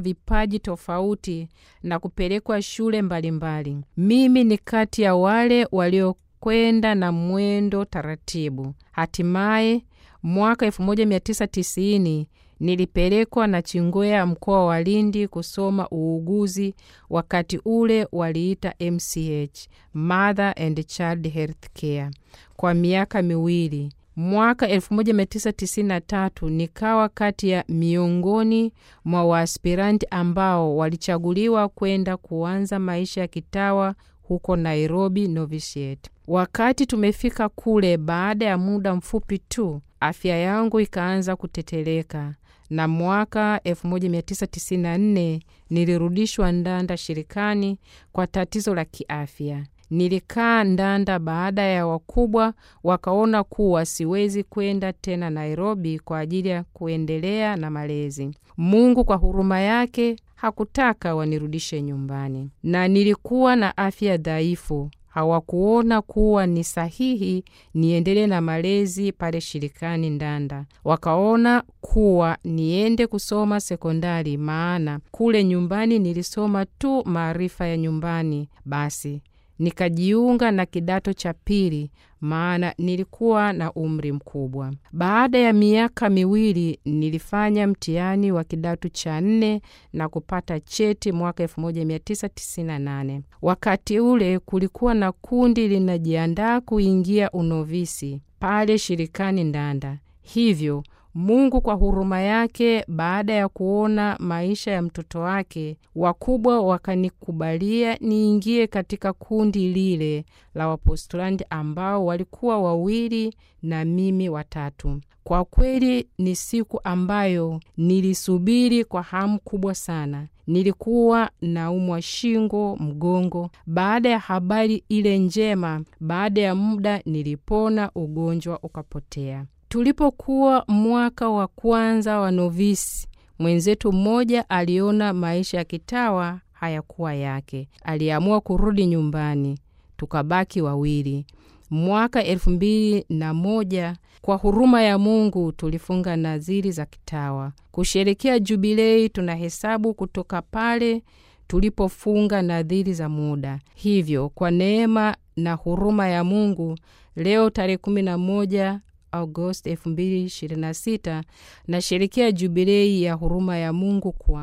vipaji tofauti na kupelekwa shule mbalimbali mbali. Mimi ni kati ya wale waliokwenda na mwendo taratibu. Hatimaye mwaka 1990 nilipelekwa na Chingwea mkoa wa Lindi kusoma uuguzi. Wakati ule waliita MCH, Mother and Child Health Care, kwa miaka miwili. Mwaka 1993 nikawa kati ya miongoni mwa waaspiranti ambao walichaguliwa kwenda kuanza maisha ya kitawa huko Nairobi Novitiate. Wakati tumefika kule, baada ya muda mfupi tu afya yangu ikaanza kuteteleka, na mwaka 1994 nilirudishwa Ndanda shirikani kwa tatizo la kiafya. Nilikaa Ndanda baada ya wakubwa wakaona kuwa siwezi kwenda tena Nairobi kwa ajili ya kuendelea na malezi. Mungu kwa huruma yake hakutaka wanirudishe nyumbani, na nilikuwa na afya dhaifu. Hawakuona kuwa ni sahihi niendelee na malezi pale shirikani Ndanda. Wakaona kuwa niende kusoma sekondari, maana kule nyumbani nilisoma tu maarifa ya nyumbani. Basi nikajiunga na kidato cha pili, maana nilikuwa na umri mkubwa. Baada ya miaka miwili nilifanya mtihani wa kidato cha nne na kupata cheti mwaka 1998. Wakati ule kulikuwa na kundi linajiandaa kuingia unovisi pale shirikani Ndanda, hivyo Mungu kwa huruma yake, baada ya kuona maisha ya mtoto wake, wakubwa wakanikubalia niingie katika kundi lile la Wapostulandi ambao walikuwa wawili na mimi watatu. Kwa kweli ni siku ambayo nilisubiri kwa hamu kubwa sana. Nilikuwa naumwa shingo, mgongo. Baada ya habari ile njema, baada ya muda nilipona, ugonjwa ukapotea. Tulipokuwa mwaka wa kwanza wa novisi, mwenzetu mmoja aliona maisha ya kitawa hayakuwa yake, aliamua kurudi nyumbani, tukabaki wawili. Mwaka elfu mbili na moja kwa huruma ya Mungu tulifunga nadhiri za kitawa kusherekea jubilei. Tunahesabu kutoka pale tulipofunga nadhiri za muda. Hivyo kwa neema na huruma ya Mungu, leo tarehe kumi na moja Agosti 2026 na sherekea jubilei ya huruma ya Mungu kwa